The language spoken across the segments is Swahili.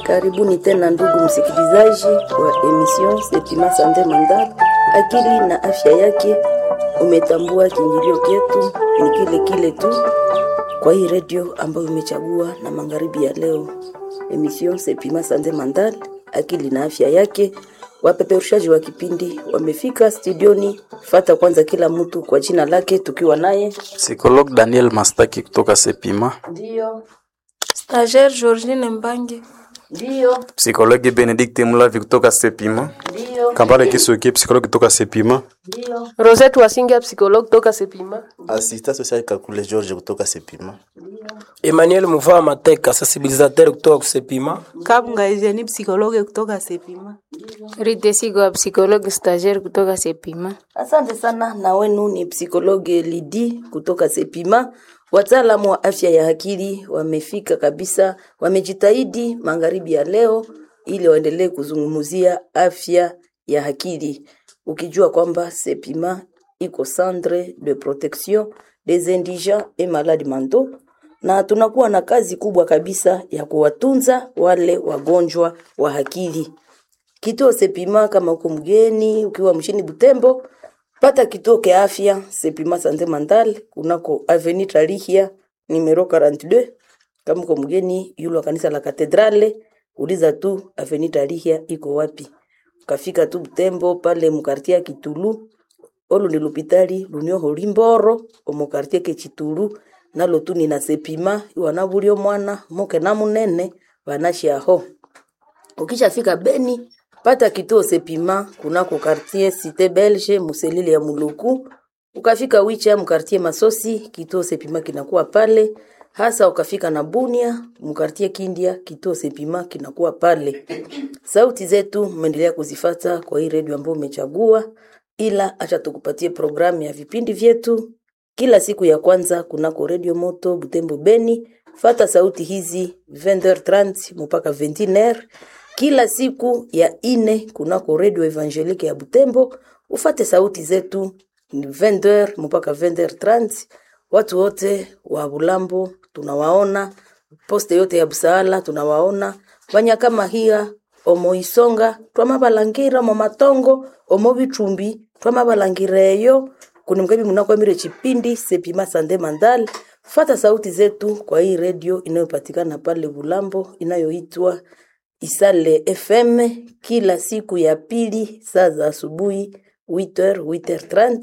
Karibuni tena ndugu msikilizaji wa emission Sepima Sante Mandala, akili na afya yake. Umetambua kiingilio chetu ni kile kile tu kwa hii redio ambayo umechagua na magharibi ya leo, emission Sepima Sante Mandala, akili na afya yake. Wapeperushaji wa kipindi wamefika studioni. Fata kwanza kila mtu kwa jina lake, tukiwa naye Psikolog Daniel Mastaki kutoka Sepima. ndio Stagiaire Georgine Mbange. ndio Psikologi Benedict Mulavi kutoka Sepima. ndio Kampale Kisuki psikologi kutoka Sepima. ndio Rosette Wasinga psychologue toka Sepima. Assistant social Kakule George kutoka Sepima. Emmanuel Muvaa Mateka, sensibilisateur kutoka Kusepima. Kabunga Eugenie psikologe kutoka Sepima. Rite Sigwa psychologue stagiaire kutoka Sepima. Asante sana na wenu ni psikologe Lidi kutoka Sepima. Wataalamu wa afya ya akili wamefika kabisa, wamejitahidi magharibi ya leo ili waendelee kuzungumzia afya ya akili, ukijua kwamba Sepima iko centre de protection des indigents et malades mentaux, na tunakuwa na kazi kubwa kabisa ya kuwatunza wale wagonjwa wa akili kituo Sepima kama uko mgeni ukiwa mshini Butembo, pata kituo kia afya Sepima Sante Mental kunako Avenue Tarihia numero 42. Kama uko mgeni yule wa kanisa la Katedrale, uliza tu Avenue Tarihia iko wapi. Ukafika tu Butembo pale mkartia Kitulu olu ni lupitali lunio holimboro omukartie ke Chitulu nalo tu nina Sepima iwana bulio mwana moke na munene banashiaho ukishafika Beni pata kituo Sepima kunako quartier Cité Belge muselile ya Muluku. Ukafika Wicha mkartie Masosi, kituo Sepima kinakuwa pale. Hasa ukafika na Bunia mkartie Kindia, kituo Sepima kinakuwa pale. Sauti zetu mmeendelea kuzifata kwa hii redio ambayo umechagua, ila acha tukupatie programu ya vipindi vyetu kila siku ya kwanza kunako redio moto Butembo Beni. Fata sauti hizi 20h30 mpaka 21h kila siku ya ine kunako redio evangelique ya Butembo. Ufate sauti zetu ni 20h mpaka 20h30. Watu wote wa Bulambo tunawaona, poste yote ya Busaala tunawaona, banya kama hiya omo isonga twamabalangira omo matongo omo bitumbi twamabalangireyo kuni mkabi munakwamire chipindi sepima sande mandal fata sauti zetu kwa hii redio inayopatikana pale Bulambo inayoitwa Isale FM kila siku ya pili saa za asubuhi 8h 8h30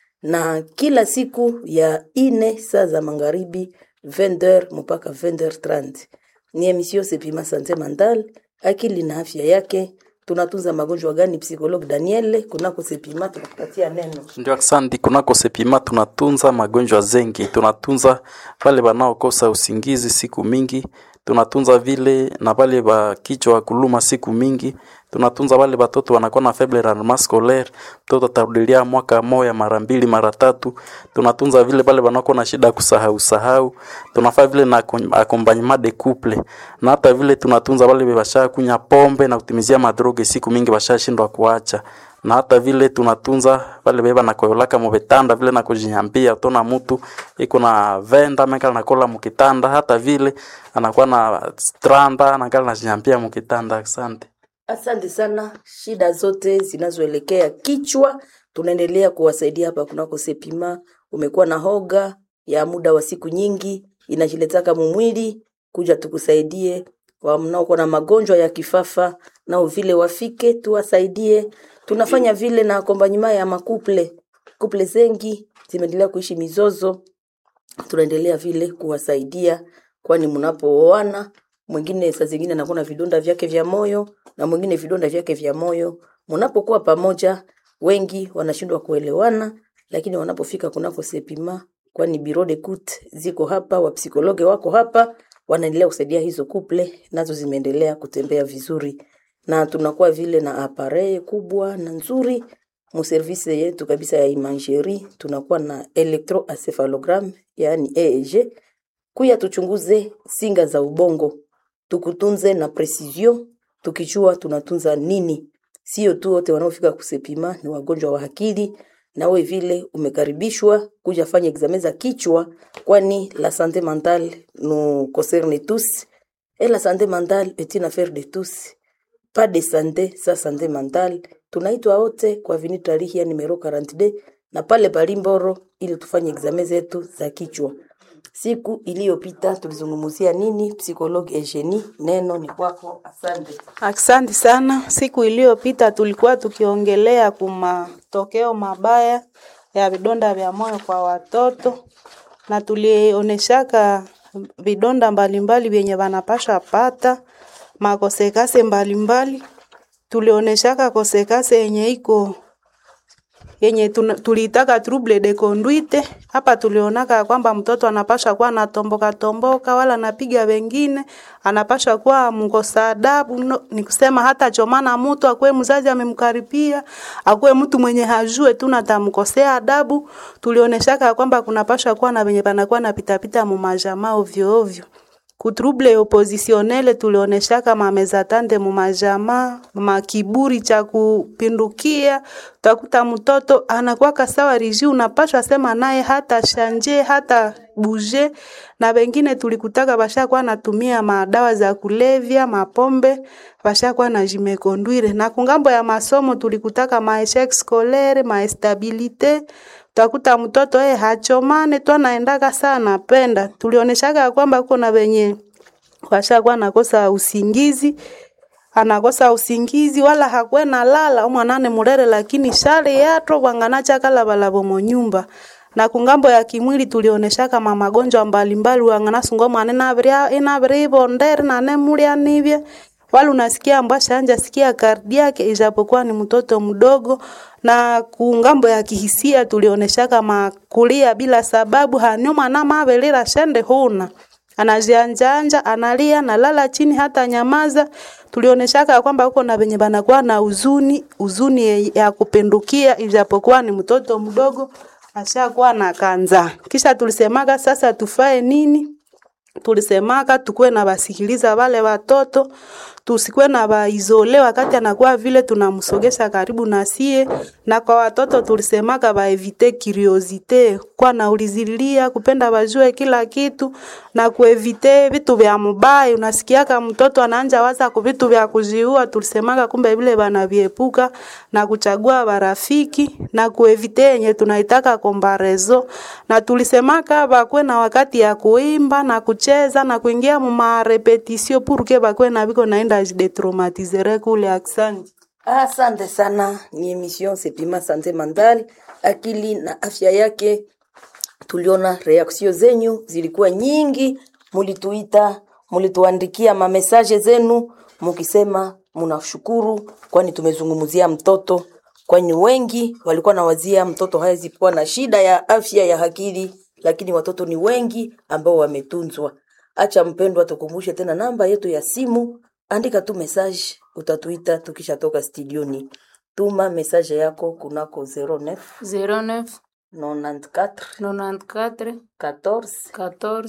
na kila siku ya ine saa za magharibi 20h mpaka 20h30. Ni emission Sepima Sante Mental, akili na afya yake. Tunatunza magonjwa gani? Psikologue Daniel kunako Sepima tunakupatia neno. Ndio, asante. Kunako Sepima tunatunza magonjwa zengi, tunatunza wale wanaokosa usingizi siku mingi, tunatunza vile na wale wa kichwa kuluma siku mingi, tunatunza wale watoto wanakuwa na faible rendement scolaire, mtoto atarudilia mwaka moya mara mbili mara tatu. Tunatunza vile wale wanakuwa na shida ya kusahau sahau, tunafaa vile na acom- accompagnement de couple, na hata vile tunatunza wale washa kunya pombe na kutimizia madroge siku mingi washashindwa kuacha na hata vile tunatunza wale beba na koyolaka mubetanda vile na kujinyambia tona mtu iko na venda mekala nakola mukitanda hata vile anakuwa na stranda anakala najinyambia mukitanda asante Asante sana. Shida zote zinazoelekea kichwa tunaendelea kuwasaidia hapa kunako Sepima. Umekuwa na hoga ya muda wa siku nyingi, inajiletaka mumwili, kuja tukusaidie. Wa mnaokuwa na magonjwa ya kifafa nao vile wafike tuwasaidie. Tunafanya vile na akombanyima ya makuple kuple zengi zimeendelea kuishi mizozo tunaendelea vile kuwasaidia, kwani mnapooana mwingine saa zingine anakuwa na vidonda vyake vya moyo na mwingine vidonda vyake vya moyo. Mnapokuwa pamoja, wengi wanashindwa kuelewana, lakini wanapofika kunako Sepima, kwani biro de kut ziko hapa, wapsikologe wako hapa, wanaendelea kusaidia hizo kuple, nazo zimeendelea kutembea vizuri, na tunakuwa vile na apareye kubwa na nzuri muservise yetu kabisa ya imagerie tunakuwa na electroencephalogram yaani EEG kuya tuchunguze singa za ubongo tukutunze na precision tukijua tunatunza nini sio tu wote wanaofika kusepima ni wagonjwa wa akili nawe vile umekaribishwa kuja fanya examen za kichwa kwani la sante mentale nous concerne tous Et la santé mentale est une affaire de tous. Pas de santé sans santé mentale. Tunaitwa wote kwa Avenue Tarihia numero 42 na pale Balimboro ili tufanye examen zetu za kichwa. Siku iliyopita tulizungumzia nini? Psychologue Eugenie, neno ni kwako. Asante. Asante sana. Siku iliyopita tulikuwa tukiongelea kumatokeo mabaya ya vidonda vya moyo kwa watoto na tulionyeshaka vidonda mbalimbali vyenye wanapasha pata makosekase mbalimbali. Tulioneshaka kosekase yenye iko yenye tuna- tuliitaka trouble de conduite. Hapa tulionaka kwamba mtoto anapasha kuwa anatomboka tomboka, wala anapiga wengine, anapasha kuwa mkosa adabu. No, ni kusema hata chomana mtu akuwe mzazi amemkaribia, akuwe mtu mwenye hajue tu natamkosea adabu. Tulioneshaka kwamba kunapasha kuwa na wenye panakuwa na pitapita mu majamaa ovyo ovyo kutrouble oppositionnel tulioneshaka mamezatande mumajamaa makiburi cha kupindukia utakuta mtoto anakuwa sawa riji unapashwa sema naye hata shanje hata buje na wengine tulikutaka bashakuwa natumia madawa za kulevya mapombe bashakuwa na jimekondwire na kungambo ya masomo tulikutaka maeshek scolaire maestabilite utakuta mtoto yeye hachomane tu anaendaka saa anapenda. Tulioneshaka ya kwamba kuko na wenye washakuwa nakosa usingizi anakosa usingizi wala hakwe na lala mwanane murere lakini shale yato wanganacha kala balabo monyumba na kungambo ya kimwili tulioneshaka ma magonjwa mbalimbali wanganasungo mwane nabria inabria ibondere na nemulia nivye wala unasikia mbasha anja sikia kardiake ijapokuwa ni mtoto mdogo na kungambo ya kihisia tulioneshaka makulia bila sababu hanyuma na mavelera shende huna anajianjanja analia nalala chini hata nyamaza tulioneshaka kwamba huko na venye banakuwa na huzuni huzuni ya kupindukia ijapokuwa ni mtoto mdogo ashakuwa na kanza kisha tulisemaka sasa tufae nini tulisemaka tukuwe na basikiliza wale watoto tusikuwe na baizole wakati anakuwa vile tunamsogesha karibu na sie na kwa watoto tulisemaka baevite curiosite kwa naulizililia kupenda bajue kila kitu na kuevite vitu vya mubaya unasikiaka mtoto anaanja waza ku vitu vya kujiua tulisemaka kumbe vile banaviepuka na kuchagua barafiki na kuevite yenye tunaitaka kombarezo na tulisemaka bakwe na wakati ya kuimba na kucheza na kuingia mu marepetisio purke bakwe na biko naenda jidetraumatizere kule aksanti Asante sana, ni emission Sepima Sante Mentale, akili na afya yake. Tuliona reaksio zenyu zilikuwa nyingi, mulituita, mulituandikia mamesaje zenu mukisema munashukuru, kwani tumezungumzia mtoto, kwani wengi walikuwa nawazia mtoto hawezi kuwa na shida ya afya ya akili, lakini watoto ni wengi ambao wametunzwa. Acha mpendwa, tukumbushe tena namba yetu ya simu, andika tu message, utatuita tukishatoka studioni. Tuma message yako kunako 09 09 94 94 14 14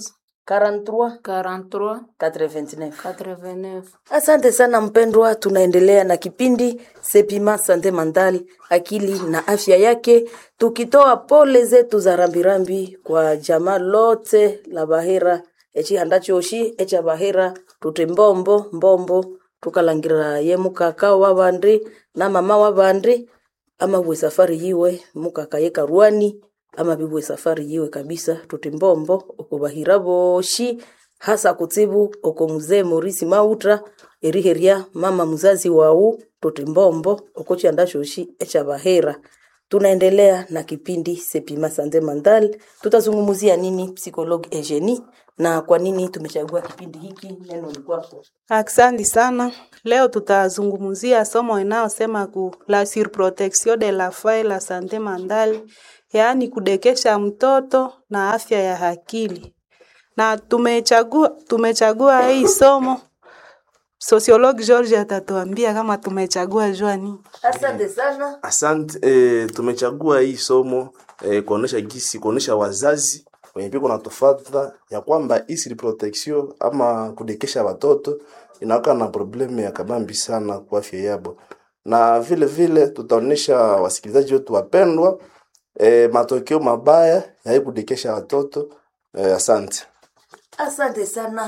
43 43 89. 89 Asante sana mpendwa, tunaendelea na kipindi Sepima Sante Mentale, akili na afya yake, tukitoa pole zetu za rambirambi kwa jamaa lote la Bahera echihanda choshi echa Bahera tute mbombo mbombo tukalangira ye mukaka wa bandi na mama wa bandi ama bwe safari yiwe mukaka ye karwani ama bibwe safari yiwe kabisa tuti mbombo okubahira boshi hasa kutsibu oko mzee Morisi Mautra eriheria mama mzazi wau tuti mbombo oko chanda shoshi echa bahera tunaendelea na kipindi Sepima Sante Mentale. Tutazungumzia nini psychologue Eugenie na kwa nini tumechagua kipindi hiki? Neno ni kwako. Asante sana. Leo tutazungumzia somo inayosema ku la surprotection de la femme et la santé mentale, yaani kudekesha mtoto na afya ya akili. Na tumechagua tumechagua hii somo Sociologue George atatuambia kama tumechagua jua nini. Asante sana. Asante eh, tumechagua hii somo eh, kuonesha gisi kuonesha wazazi wenye piko na tofauta ya kwamba hii protection ama kudekesha watoto inakuwa na problemu ya kabambi sana kwa afya yabo, na vile vile tutaonesha wasikilizaji wetu wapendwa eh, matokeo mabaya ya hii kudekesha watoto eh, asante. Asante sana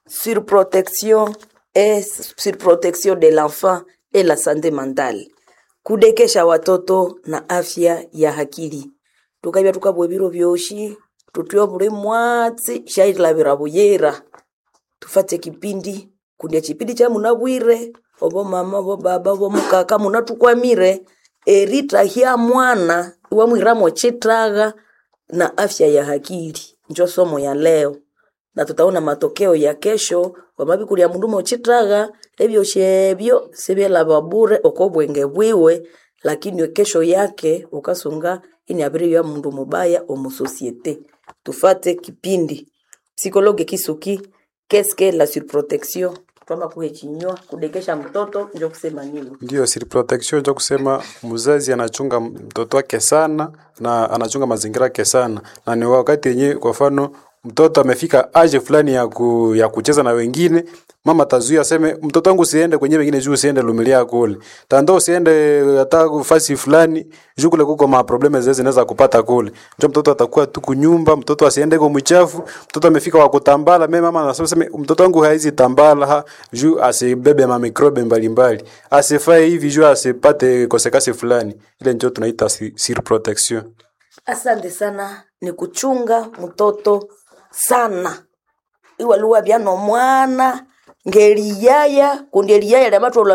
surprotection et surprotection de l'enfant et la santé mentale kudekesha watoto na afya ya akili tukabya tukabwa biro byoshi tutyo buli mwatsi shailavira buyera tufate kipindi kundya chipindi cha munabwire obo mama obo baba obo mukaka munatukwamire eritahya mwana iwamwiramo chitagha na afya ya akili njo somo ya leo na tutaona matokeo ya kesho wamabikulya mundu mochitagha ebyoshi ebyo sibyelaba bure oko bwenge bwiwe lakini kesho yake ukasunga ini abiri ya mundu mubaya omusosiete tufate kipindi psikologe kisuki keske la surprotection twama kuhe chinywa kudekesha mtoto njo kusema nini Ndio, siri protection ndio kusema mzazi anachunga mtoto wake sana na anachunga mazingira yake sana, na ni wakati yenyewe, kwa mfano mtoto amefika age fulani ya, ku, ya kucheza na wengine, mama tazuia aseme mtoto wangu usiende kwenye wengine juu usiende lumilia kule tando usiende hata fasi fulani juu kule kuko ma probleme zezi zinaweza kupata kule ndio mtoto atakuwa tu kunyumba mtoto asiende kwa mchafu mtoto amefika wa kutambala mimi mama anasema sema mtoto wangu haizi tambala ha, juu asibebe ma mikrobe mbalimbali asifae hivi juu asipate kosekasi fulani ile ndio tunaita si- sir protection asante sana ni kuchunga mtoto sana iwaluwa byano mwana ngeliyaya kundi eliyaya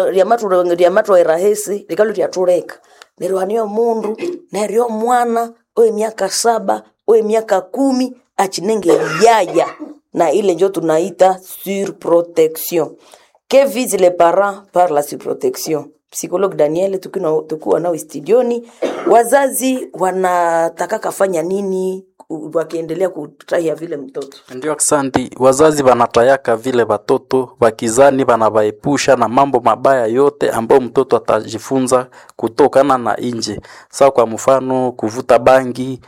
lyamatwa erahisi likalo lyatuleka neryo haniyo mundu neryo mwana oye miaka saba oye miaka kumi achinenge eliyaya na ile njo tunaita surprotection que vise les parents par la surprotection psychologue daniel tukino- tukiwa nao studioni wazazi wanataka kafanya nini u- wakiendelea kutahia vile mtoto Ndio, aksanti. Wazazi wanatayaka vile watoto wakizani wanawaepusha na mambo mabaya yote ambayo mtoto atajifunza kutokana na nje, sawa kwa mfano kuvuta bangi,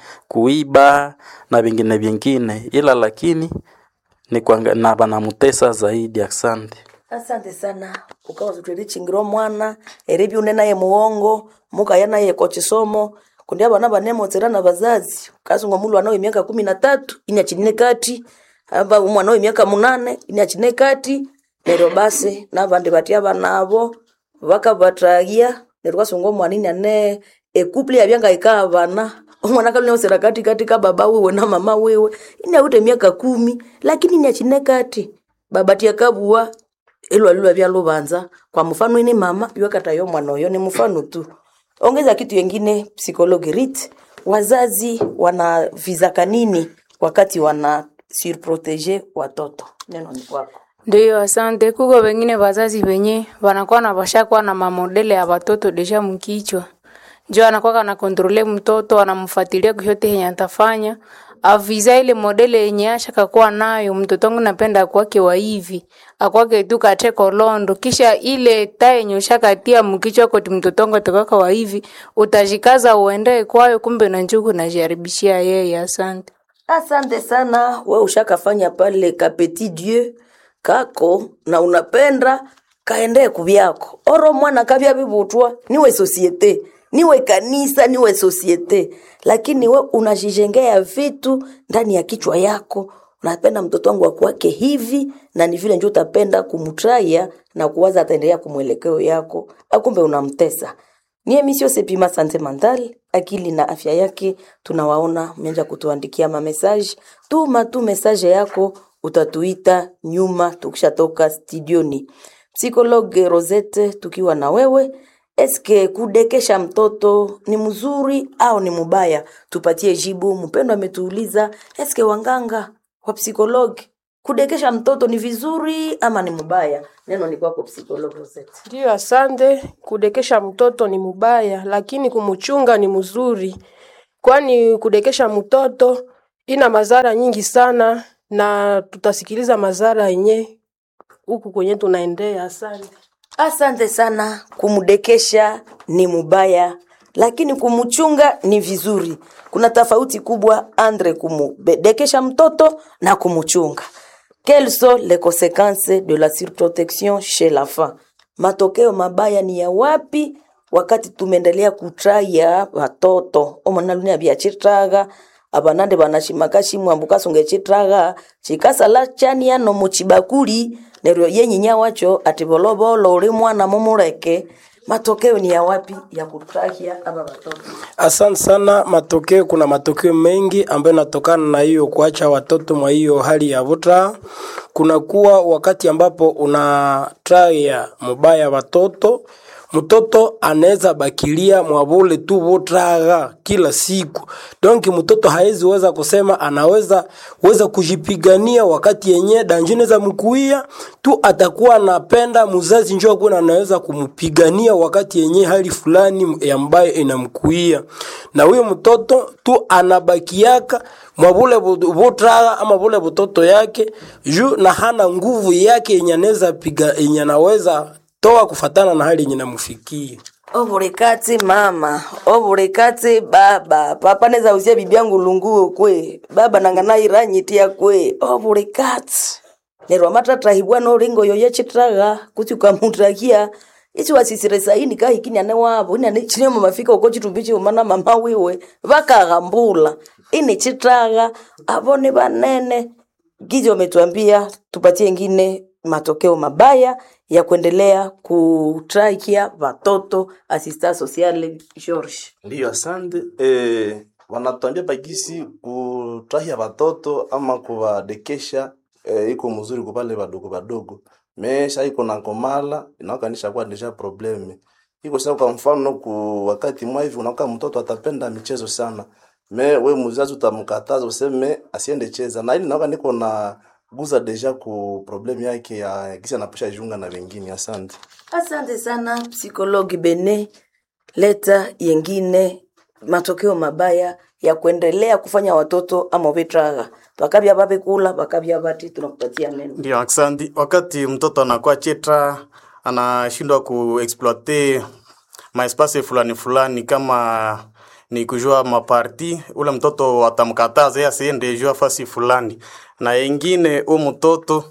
kuiba na vingine vingine, ila lakini ni kwanga, na wanamutesa zaidi. Asante. asante sana ukawa zutwerichingiro mwana eribi une naye muongo mukaya naye kochisomo kundi abana banemotsera na bazazi kasunga mulu anawe miaka kumi na tatu ini achine kati aba umwana we miaka munane ini achine kati neryo basi nabandi batya banabo bakabatahya neryo kasunga omwana ini ane ekupli yabyanga ikaa bana omwana kaluneosera kati kati ka baba wiwe na mama wiwe ini awite miaka kumi lakini ini achine kati babatya kabua ilwalilwa vya luvanza kwa mfano ini mama iwakatayo mwana oyo ni mfano tu ongeza kitu yengine psychologue rit wazazi wanavizaka nini wakati wana surprotege watoto neno ni kwako Ndiyo, asante. Kuko wengine wazazi wenye wanakuwa na washakuwa na mamodele ya watoto deja mkichwa, njo anakuwa kana kontrole mtoto, anamfuatilia kyote yenye atafanya aviza ile modele yenye ashakakuwa nayo. Mtoto wangu napenda akwake wa hivi, akwake tu kate kolondo, kisha ile taa yenye ushakatia mkichwa koti mtoto wangu atakaka wa hivi, utajikaza uende kwayo, kumbe na njugu najaribishia yeye. Asante. asante sana we ushakafanya pale ka petit dieu kako na unapenda kaendee kuvyako oro mwana kavya vivutwa niwe sosiete niwe kanisa niwe sosiete lakini we unajijengea vitu ndani ya kichwa yako unapenda mtoto wangu akuwake hivi na ni vile njo utapenda kumtraya na kuwaza ataendelea kumwelekeo yako akumbe unamtesa ni emission sepima sante mental akili na afya yake tunawaona mmeanza kutuandikia mamesaje tuma tu mesaje yako utatuita nyuma tukishatoka studioni psikologe rosette tukiwa na wewe eske kudekesha mtoto ni mzuri au ni mubaya tupatie jibu mpendo ametuuliza eske wanganga wa psikologi kudekesha mtoto ni vizuri ama ni mubaya neno ni kwako psikologi rosette Ndiyo, asante. Kudekesha mtoto ni mubaya, lakini kumuchunga ni mzuri, kwani kudekesha mtoto ina madhara nyingi sana, na tutasikiliza madhara yenye huku kwenye tunaendea. Asante. Asante sana. Kumdekesha ni mubaya, lakini kumchunga ni vizuri. Kuna tofauti kubwa andre kumdekesha mtoto na kumchunga. Quelles sont les conséquences de la surprotection chez l'enfant? Matokeo mabaya ni ya wapi wakati tumeendelea kutraya watoto omwana lunia byachitaga abanande banashimaka shimwambu kasunga chitraga chikasala chania no muchibakuli neryo yenyinya wacho ati bolobolo uli mwana mumuleke matokeo ni ya wapi ya kutrahia aba watoto Asante sana. Matokeo, kuna matokeo mengi ambayo yanatokana na hiyo kuacha watoto mwa hiyo hali ya vuta. Kuna kuwa wakati ambapo una traya mubaya watoto, mtoto anaweza bakilia mwavule tu vutraga kila siku, donc mtoto haezi weza kusema anaweza weza kujipigania wakati yenye danjine za mkuia tu, atakuwa anapenda mzazi njoo kuna anaweza kumpigania wakati yenye hali fulani ambayo inamkuia, na huyo mtoto tu anabakiaka mwavule vutraga ama vule vutoto yake juu na hana nguvu yake yenye anaweza piga yenye anaweza toa kufatana na hali yenye namufikia. ovulikati mama ovulikati baba papa neza usia bibi yangu lunguo kwe baba nangana iranyitia kwe ovulikati nerwa matatrahibwa nolingo yoye chitraga kuti ukamutakia ichi wasisire saini kahikini ane wavo ini ane chinemo mafika uko chitumbi mana mama wiwe vakaghambula ini chitraga avone vanene gizi wametuambia tupatie ngine matokeo mabaya ya kuendelea kutraikia watoto asista sociale George. Ndiyo, asante. Eh, wanatuambia bagisi kutrahia watoto ama kuwadekesha eh, iko mzuri kupale wadogo wadogo mesha iko na komala inaokanisha kuwa deja probleme iko sasa. Kwa mfano ku wakati mwa hivi unakuwa mtoto atapenda michezo sana, me we mzazi utamkataza useme asiende cheza, na ili naoka niko na guza deja ku problem yake ya kisa anapusha jiunga na wengine. Asante. Asante sana psikologi Bene, leta yengine matokeo mabaya ya kuendelea kufanya watoto ama vitraga bakabya babe kula bakabya bati, tunakupatia neno. Ndio, asante. Wakati mtoto anakuwa chetra, anashindwa kuexploite maespasi fulani fulani, kama ni kujua maparti, ule mtoto watamkataza yeye asiende jua fasi fulani, na ingine u mtoto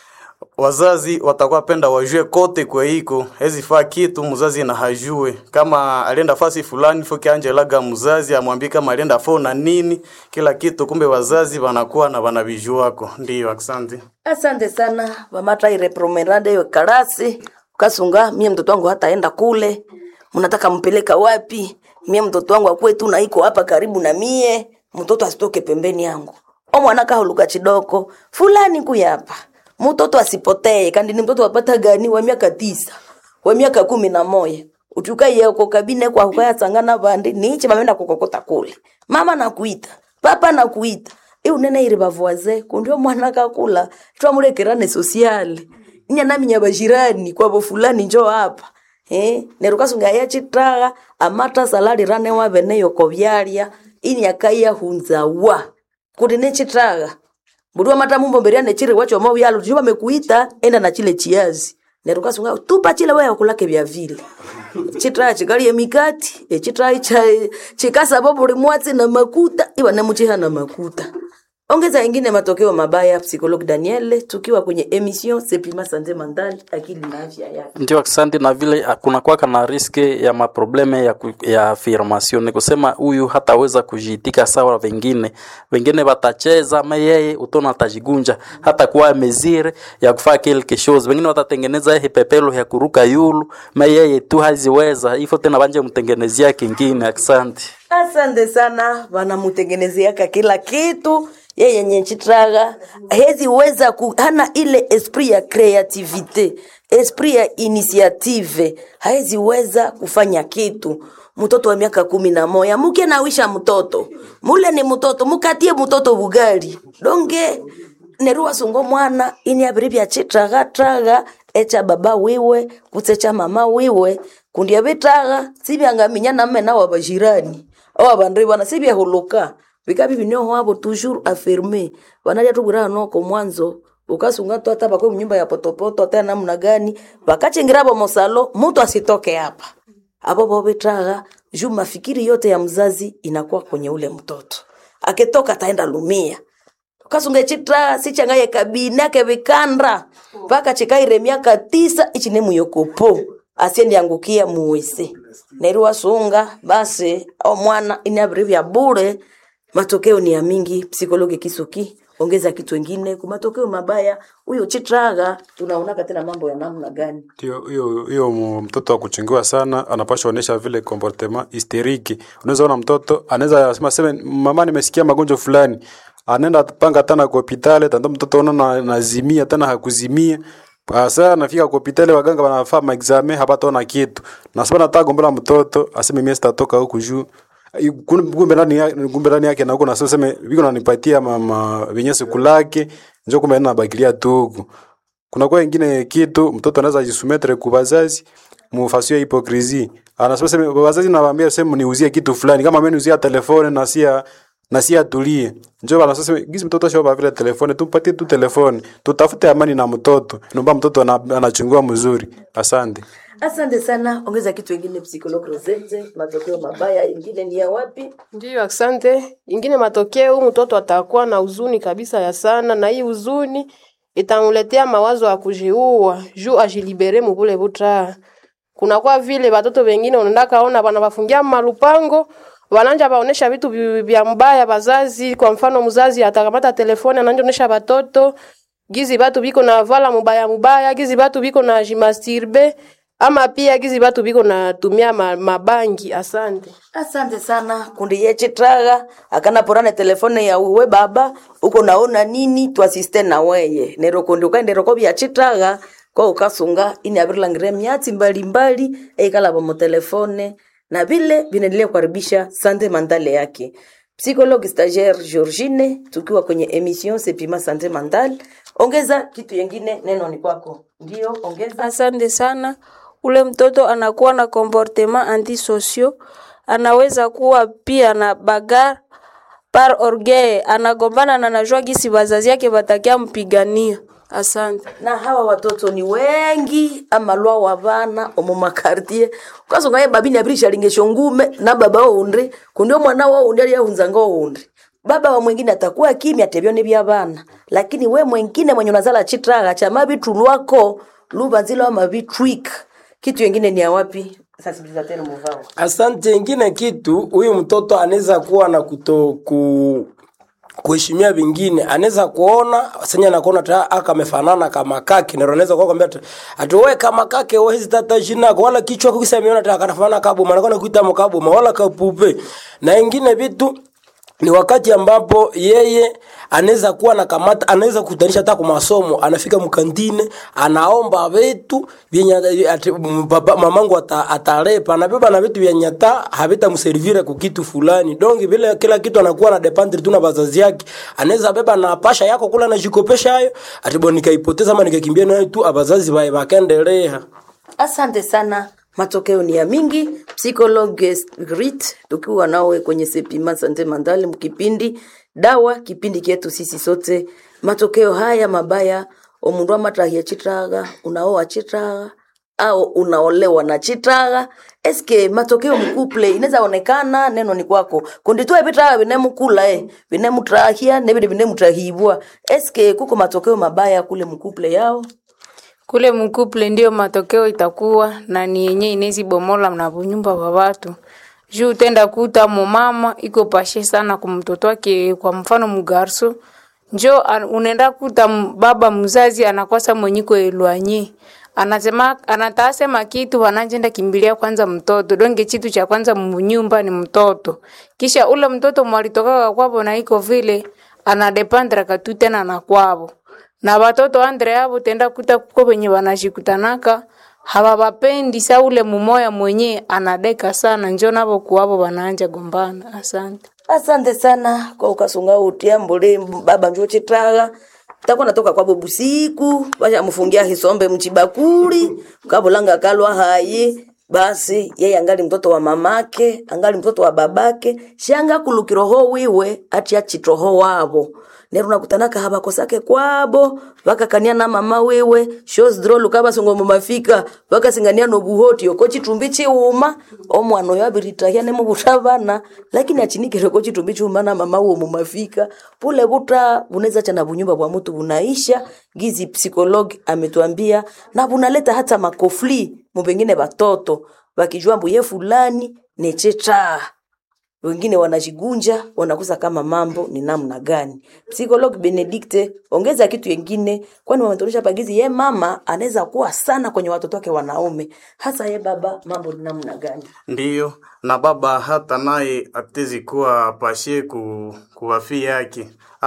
wazazi watakuwa penda wajue kote kwe iko hezi faa kitu mzazi na hajue kama alienda fasi fulani foki angelaga mzazi amwambie kama alienda fo na nini kila kitu, kumbe wazazi wanakuwa na wanavijuako. Ndio, asante. Asante sana wamata irepromerade yo karasi ukasunga mie mtoto wangu hataenda kule, mnataka mpeleka wapi? Mie mtoto wangu akwetu na iko hapa karibu na mie, mtoto asitoke pembeni yangu. O mwana kahuluka chidoko fulani kuyapa mtoto asipotee, kandi ni mtoto wapata gani wa miaka tisa wa miaka kumi na moya utukaye uko kabine kwa ukaya sangana bandi niche mamenda kukokota kule mama nakuita papa nakuita e unene iri bavoise kundio mwana kakula twamulekerane sosiale inya nami nyabashirani kwabo fulani njo hapa eh nerukasunga ya chitraga amata salari rane wa bene yoko byalya ini akaya hunzawa kuti ne chitraga Mbudua mata mumbo mberia ne chiri wacho mau yalo tujiba mekuita enda na chile chiazi. Neruka sunga tupa chile wewe kulake vya vile. Chitra chikali ya mikati, e chitra cha chikasa bobo limwatsi na makuta, iwa na mchiha na makuta. Ongeza ingine matokeo mabaya psikologi Daniele tukiwa kwenye emission Sepima Sante Mentale akili na afya yake. Ndio, asante. Na vile ah, kuna kwaka na riske ya maprobleme ya, ku, ya affirmation, ni kusema huyu hataweza kujiitika sawa wengine. Wengine watacheza ma yeye utona atajigunja, hata kuwa mezire ya kufaa quelque chose. Wengine watatengeneza hii pepelo ya kuruka yulu, ma yeye tu haziweza hivyo tena, banje mtengenezea kingine. Asante. Asante sana, wanamutengenezeaka kila kitu yeye yenye chitraga hezi weza ku, hana ile esprit ya creativite esprit ya initiative haezi weza kufanya kitu mtoto wa miaka kumi na moya muke nawisha mtoto mule ni mtoto mukatie mtoto bugali donge nerua sungo mwana ini abiri bya chitraga traga echa baba wiwe kusecha mama wiwe kundia bitraga sibyangaminya namme nawa bajirani awa bandri bana sibyahuluka vikabi binyo wabo toujours affirmé wanaja tubura noko mwanzo ukasunga tu hata bakwe mnyumba ya potopoto hata namna gani bakachingira bo mosalo mtu asitoke hapa hapo bobe traga juu mafikiri yote ya mzazi inakuwa kwenye ule mtoto akitoka ataenda lumia kasunga chitra sichangaye kabine ake vikandra mpaka chikaire miaka tisa ichi ne muyokopo asiendi angukia muwese nerua sunga basi au mwana inabiri vya bure matokeo ni ya mingi psikologi kisuki ongeza kitu ingine ku matokeo mabaya huyo chitraga tunaonaka tena mambo ya namna gani Ndio, hiyo hiyo mu- mtoto wa kuchungiwa sana anapaswa onyesha vile comportement hysteriki. Unaweza ona mtoto anaweza sema sema mama, nimesikia magonjwa fulani, anaenda panga tena kwa hospitali, tanda mtoto ona na, nazimia tena hakuzimia Asa nafika kwa hospitali waganga wanafaa maexame hapataona kitu. Nasema nataka gombela mtoto aseme mimi sitatoka huku juu. I- kun- Kumbe ndani yake kumbe ndani yake na huko na sasa viko nanipatia mama vinyesi kulake njoo kumbe nabakilia tu huku kuna kwa ingine kitu mtoto anaweza jisumetre kwa wazazi mufasio hipokrisi anasema sema wazazi nawaambia sema niuzie kitu fulani kama mimi niuzia telefone na sia na sia atulie njoo anasema gizi mtoto shoba vile telefone tumpatie tu telefone tutafute amani na mtoto naomba mtoto ana- anachungua mzuri asante asante sana ongeza kitu ingine psikologi rosette matokeo mabaya ingine ni ya wapi Ndiyo, asante. Ingine matokeo, huyu mtoto atakuwa na huzuni kabisa ya sana, na hii huzuni itamletea mawazo ya kujiua juu ajilibere mubule buta. Kunakuwa vile watoto wengine unaenda kaona bana bafungia malupango wananja baonesha vitu vi- vya mbaya bazazi. Kwa mfano, mzazi atakamata telefoni ananja onesha batoto gizi batu biko na vala mubaya mubaya, gizi batu biko na jimastirbe ama pia gizi batu biko na tumia ma, mabangi. Asante. asante sana kundi yechitraga akana porane telefone ya uwe baba uko naona nini twasiste na weye nero kundi ukaendero ko byachitraga ko ukasunga ini abirilangire myatsi mbalimbali eikalaba mu telefone na vile vinaendelea kuharibisha sante mandale yake psychologue stagiaire Georgine tukiwa kwenye emission Sepima Sante Mandal. Ongeza kitu yengine, neno ni kwako. Ndio, ongeza. Asante sana. Ule mtoto anakuwa na comportement antisosio, anaweza kuwa pia na bagar par orgueil, anagombana na najua gisi wazazi yake watakia mpigania. Asante. na hawa watoto ni wengi amalwa wa bana omu makartie ukasonga ye babini abirisha lingesho ngume na baba oundi kundio mwana wa oundi ali ahunzanga oundi baba wa mwingine atakuwa kimya tebyone bya bana lakini we mwingine mwenye unazala chitraga cha mabitu lwako lubanzila wa mabitwik kitu yengine ni ya wapi sensibilisateur muvao Asante. Ingine kitu huyu mtoto anaweza kuwa na kuto ku kuheshimia vingine, anaweza kuona senya nakuona ta aka amefanana kama kake, na anaweza kuwa kwambia ati wewe kama kake wewe hizi tata jina wala kichwa kukisa ameona ta kanafanana kabu maana kana kuita mkabu wala kapupe na ingine vitu ni wakati ambapo yeye anaweza kuwa na kamata, anaweza kutanisha hata kwa masomo, anafika mkantine anaomba vitu vyenye ati m- baba mamangu ata, atarepa anabeba na vitu vyenye hata havitamservire kwa kitu fulani. Donc vile kila kitu anakuwa na dependre tu na wazazi yake, anaweza beba na pasha yako kula na jikopesha hayo ati bwana nikaipoteza ama nikakimbia nayo tu abazazi bae bakaendelea. Asante sana. Matokeo ni ya mingi. Psychologue Grit tukiwa nawe kwenye Sepima Sante Mandali mkipindi dawa kipindi kyetu sisi sote. Matokeo haya mabaya omundu amatahia chitraga unaoa chitraga au unaolewa na chitraga eske matokeo mkuple inaweza onekana neno ni kwako kundi tu ebitraga binemukula eh binemutrahia nebide binemutrahibwa eske kuko matokeo mabaya kule mkuple yao kule mkuple ndio matokeo itakuwa na ni yenye inezi bomola na bunyumba wa watu juu utenda kuta mumama iko pashe sana kumtoto wake kwa mfano mugarso njo an- unaenda kuta m- baba mzazi anakwasa mwenyiko elwanye anasema anatasema kitu wanajenda kimbilia kwanza mtoto donge chitu cha kwanza munyumba ni mtoto kisha ule mtoto mwalitoka kwabo na iko vile anadepandra katu tena na kwabo na watoto andre abo tenda kuta kuko wenye wanashikutanaka hawawapendi sa ule mumoya mwenye anadeka sana njo nabo kuwabo wanaanja gombana asante asante sana kwa ukasunga utia mbole baba njo chitraga takuwa natoka kwabo busiku bashamufungia hisombe mchibakuli kabulanga kalwa hayi basi yeye angali mtoto wa mamake angali mtoto wa babake shanga kulukiroho wiwe ati achitroho wabo nero nakutanaka habakosake kwabo vakakania na mama wiwe shosdrol kabasongo mumafika vakasingania nobuhoti oko chitumbi chiuma omwana oyo abiritahia nemubutavana lakini achinikire ko chitumbi chiuma na mama uwo mumafika pule buta bunaweza chana bunyumba bwa mtu bunaisha gizi psikologi ametuambia na bunaleta hata makofli mupengine batoto bakijua mbuye fulani nechetaa wengine wanajigunja wanakosa kama mambo ni namna gani psikolog benedikte ongeza kitu yengine kwani wametonyesha pagizi ye mama anaweza kuwa sana kwenye watoto wake wanaume hasa ye baba mambo ni namna gani ndiyo na baba hata naye atezi kuwa pashe ku, kuwafii yake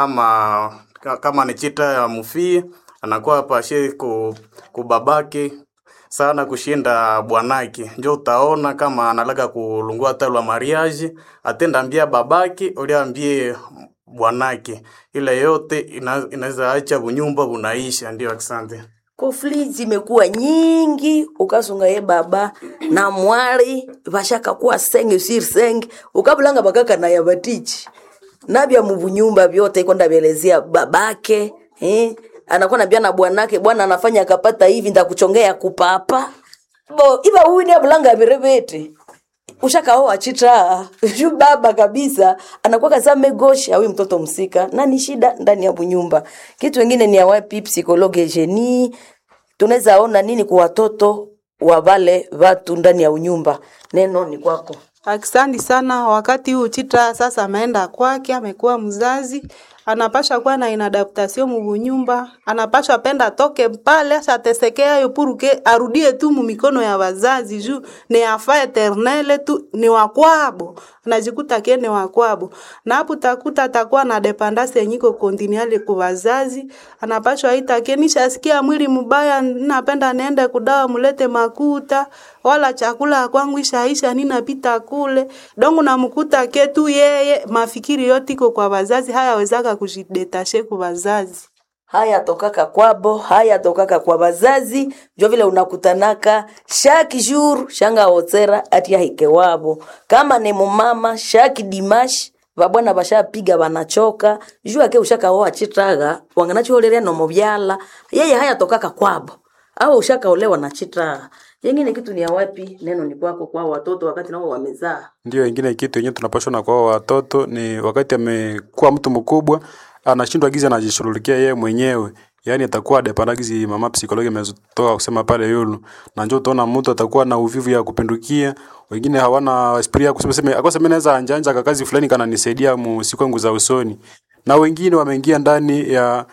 ama ka- kama ni chita ya mufie anakuwa pashe ku, kubabake sana kushinda bwanake njo utaona kama analaga kulungua talwa mariage atenda ambia babake uliambie bwanake ile yote ina- inaweza acha bunyumba bunaisha ndio asante kofli zimekuwa nyingi ukasunga ye baba na mwari vashaka kuwa senge sir senge ukabulanga bakaka na yabatichi nabya mubunyumba vyote iko ndavyelezea babake eh? anakuwa nabia na bwanake bwana anafanya akapata hivi ndakuchongea kupapa bo iba uwini abulanga virevete ushakaoa chita ju baba kabisa anakuwa kasa megoshi awi mtoto msika na ni shida ndani ya bunyumba kitu wengine ni awapi psikologe jeni tunaweza ona nini kwa watoto wa wale watu ndani ya unyumba neno ni kwako Akisandi sana wakati huu Chitra sasa ameenda kwake, amekuwa mzazi, anapasha kuwa na inadaptation mubunyumba, anapasha penda toke pale ashatesekea yo puruke arudie tu mumikono ya wazazi juu ni afa eternele tu ni wakwabo, anajikuta kie ni wakwabo, na hapo takuta atakuwa na dependance yenyiko continuale kwa wazazi, anapashwa aita kie nishasikia mwili mbaya, napenda niende kudawa mulete makuta wala chakula kwangu ishaisha ninapita kule dongo namkuta ke tu yeye mafikiri yote iko kwa wazazi hayawezaka kujidetashe kwa wazazi haya tokaka kwabo haya tokaka kwa bazazi jo vile unakutanaka shaki jour shanga otsera ati ahike wabo kama ni mumama shaki dimash vabwana bashapiga banachoka juu ake ushakaoa chitaga wanganachiholerea nomo vyala yeye haya tokaka kwabo au ushakaolewa na chitaga yengine kitu ni ya wapi neno ni kwako kwa watoto wakati nao wamezaa Ndio ingine kitu yenyewe tunapashwa na kwa watoto ni wakati amekuwa mtu mkubwa anashindwa gizi anajishughulikia yeye mwenyewe. Yaani atakuwa depandagizi mama psikologi ametoka kusema pale yulu. Na njoo utaona mtu atakuwa na uvivu ya kupindukia. Wengine hawana esprit ya kusema sema akose mimi naweza anjanja kakazi fulani kana nisaidia mu siku yangu za usoni. Na wengine wameingia ndani ya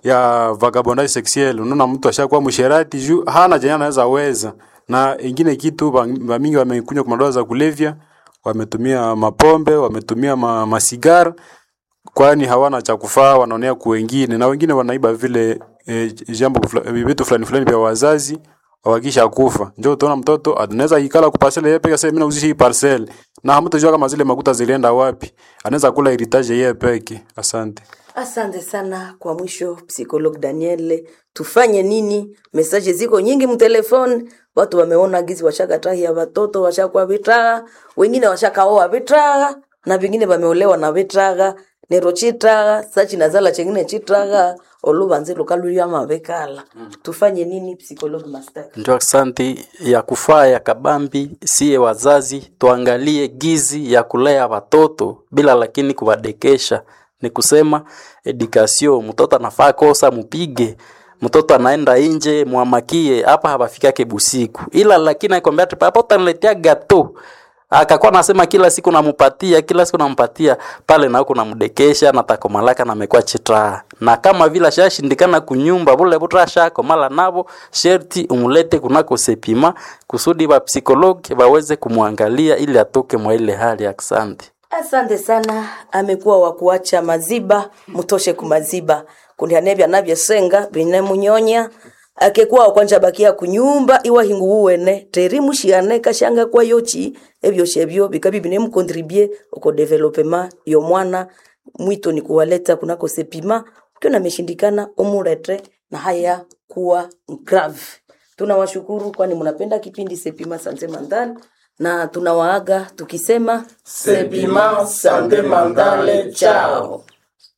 ya vagabondage sexuel. Unaona mtu ashakuwa msherati juu hana jana anaweza weza. Na ingine kitu ba- ba mingi wamekunywa kwa madawa za kulevya wametumia mapombe, wametumia ma, masigara, kwani hawana cha kufaa, wanaonea kwa wengine, na wengine wanaiba vile e, jambo fula- vitu fulani fulani vya wazazi wakisha kufa. Njoo utaona mtoto anaweza ikala kwa parcel yeye peke yake, mimi nauzisha hii parcel, na hamtajua kama zile makuta zilienda wapi. Anaweza kula heritage yeye peke. Asante. Asante sana kwa mwisho, psikolog Daniel, tufanye nini? Mesaje ziko nyingi mtelefoni, watu wameona gizi washakatahia watoto washakuwa vitraga, wengine washakaoa vitraga na vingine wameolewa na vitraga nero chitraga sachi nazala chengine chitraga olubanze lukaluya mavekala tufanye nini psikolog master Ndio asante ya kufaa ya kabambi, siye wazazi tuangalie gizi ya kulea watoto bila lakini kuwadekesha. Ni kusema edukasio, mtoto anafaa kosa mupige, mtoto anaenda nje mwamakie, hapa hapafikake busiku, ila lakini akwambia ati papa utaniletea gato akakuwa nasema kila siku namupatia kila siku nampatia pale na huko namdekesha na takomalaka na amekuwa chitra na kama vile shashindikana kunyumba bule butra shakomala navo sherti umulete kunako sepima kusudi ba psikologi baweze kumwangalia ili atoke mwa ile hali asante asante sana amekuwa wa kuacha maziba mutoshe kumaziba kundianevya navyesenga vinemunyonya akekuwa wakwanja bakia kunyumba iwa hingu uwene teri mushiane kashanga kwa yochi ebyo shebyo bikabi binemukontribue uko developema yo mwana mwito ni kuwaleta kunako sepima ukiona ameshindikana umurete na haya kuwa grave tunawashukuru kwani mnapenda kipindi sepima sante mandal na tunawaaga tukisema Sepima Sante Mandale, chao.